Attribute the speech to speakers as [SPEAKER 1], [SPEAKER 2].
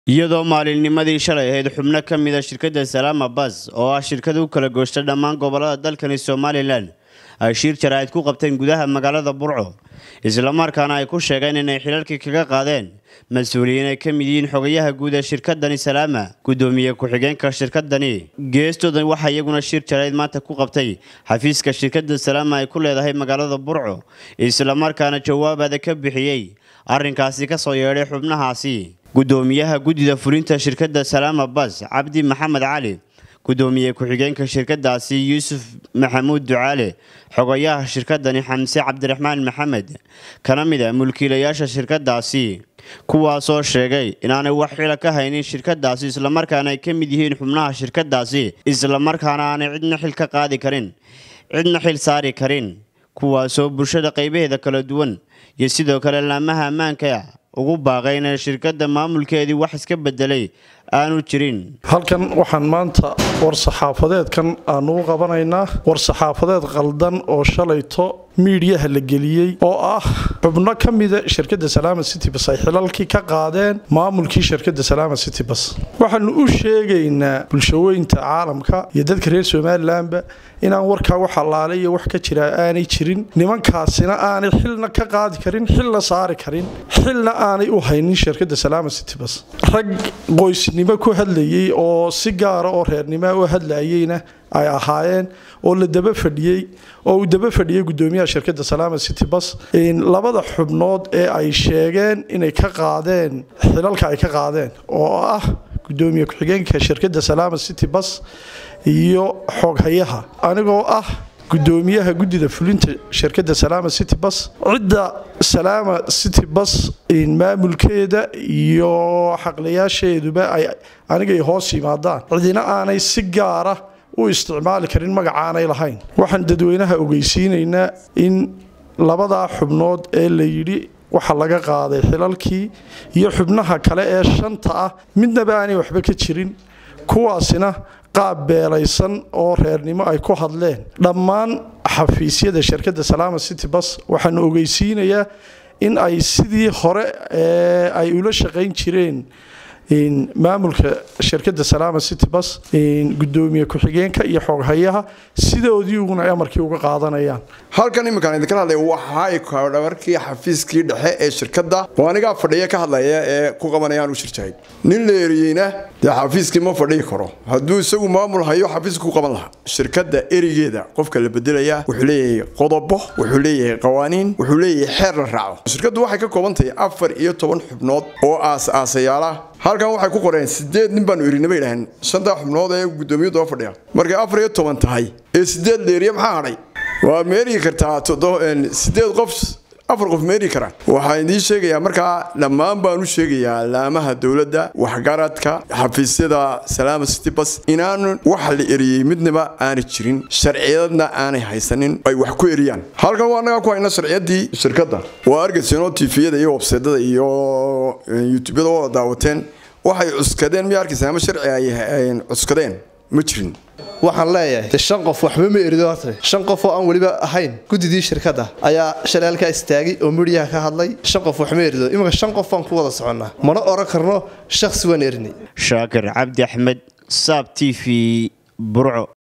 [SPEAKER 1] iyadoo maalinnimadii shalay ahayd xubno ka mid a shirkadda salaama bas oo ah shirkada u kala gooshta dhammaan gobolada dalkani somalilan ay shiir jaraa'id ku qabteen gudaha magaalada burco islamarkaana ay ku sheegeen inay xilalkii kaga qaadeen mas-uuliyiin ay ka mid yihiin xogayaha guud ee shirkadani salaama guddoomiye ku-xigeenka shirkadani geestoodan waxaa iyaguna shiir jaraa'id maanta ku qabtay xafiiska shirkadda salaama ay ku leedahay magaalada burco islamarkaana jawaabaada ka bixiyey arrinkaasi ka soo yeedhay xubnahaasi guddoomiyaha guddida fulinta shirkadda salaama bas cabdi maxamed cali guddoomiye ku-xigeenka shirkadaasi yuusuf maxamuud ducaale xogayaha shirkadani xamse cabdiraxmaan maxamed kana mid a mulkiilayaasha shirkadaasi kuwaasoo sheegay inaanay wax xila ka haynin shirkadaasi islamarkaana ay ka mid yihiin xubnaha shirkadaasi islamarkaana aanay cidna xil ka qaadi karin cidna xil saari karin kuwaasoo bulshada qaybaheeda kala duwan iyo sidoo kale laamaha ammaanka ugu baaqay inay shirkadda maamulkeedii wax iska bedelay aanu jirin
[SPEAKER 2] halkan waxaan maanta war-saxaafadeedkan aanu u qabanaynaa war-saxaafadeed qaldan oo shalayto miidhiyaha la geliyey oo ah xubno ka mida shirkadda salaama city bas ay xilalkii ka qaadeen maamulkii shirkadda salaama city bas waxaanu u sheegaynaa bulshaweynta caalamka iyo dadka reer somalilanba inaan warkaa wax allaale iyo wax ka jira aanay jirin nimankaasina aanay xilna ka qaadi karin xilna saari karin xilna aanay u haynin shirkadda salaama city bas rag qoysnimo ku hadlayey oo si gaara oo reernimo u hadlayeyna ay ahaayeen oo la daba fadhiyey oo uu daba fadhiyey guddoomiyaha shirkadda salaama city bas labada xubnood ee ay sheegeen inay ka qaadeen xilalka ay ka qaadeen oo ah guddoomiye ku-xigeenka shirkadda salaama city bas iyo xooghayaha anigoo ah guddoomiyaha guddida fulinta shirkadda salaama city bas cidda salaama city bas maamulkeeda iyo xaqlayaasheeduba ay anigay hoos yimaadaan cidina aanay si gaara u isticmaali karin magacaanay lahayn waxaan dadweynaha ogeysiinaynaa in labadaa xubnood ee la yidhi waxa laga qaaday xilalkii iyo xubnaha kale ee shanta ah midnaba aanay waxba ka jirin kuwaasina qaab beelaysan oo reernimo ay ku hadleen dhammaan xafiisyada shirkadda salaama city bas waxaanu ogeysiinayaa in ay sidii hore ee ay ula shaqayn jireen maamulka shirkadda salaama city bas gudoomiye ku-xigeenka iyo xooghayaha sidoodii uguna amarkii uga qaadanayaan
[SPEAKER 3] halkan iminkaan idinka hadlay waxay dhabarkii xafiiskii dhexe ee shirkadda oo anigaa fadhiya ka hadlaya ee ku qabanayaan u shirjahay nin la eriyeyna dee xafiiskii ma fadhiyi karo hadduu isagu maamul hayo xafiiska ku qaban lahaa shirkadda erigeeda qofka la bedelaya wuxuu leeyahay qodobo wuxuu leeyahay qawaaniin wuxuu leeyahay xeer la raaco shirkaddu waxay ka kooban tahay afar iyo toban xubnood oo aas-aasayaala halkan waxay ku qoreen sideed nin baanu erinay bay dhaheen shantaa xubnood ee guddoomiya daba fadhiya markay afar iyo toban tahay ee sideed leeriya maxaa hadhay waa meerigi kartaa sideed qof afar qof meeri karaan waxaan idiin sheegayaa markaa dhammaan baan u sheegayaa laamaha dowladda waxgaradka xafiisyada salaama city bas inaanu waxa la eriyey midnaba aanay jirin sharciyadna aanay haysanin ay wax ku eriyaan halkan waa annagaa ku hayna sharciyadii shirkadda waa argaysenoo tifiyada iyo webseedada iyo youtubeyada wada daawateen waxay cuskadeen miya arkaysa ama sharci ay cuskadeen ma jirin
[SPEAKER 4] waxaan leeyahay shan qof waxba ma erido horta shan qof oo aan weliba ahayn guddidii shirkadda ayaa shalay halkaa istaagay oo midhiyaha ka hadlay shan qof waxma erido iminka shan qof baan ku wada soconnaa mana oran karno shakhsi waan erinay
[SPEAKER 1] shaakir cabdi axmed saab t v burco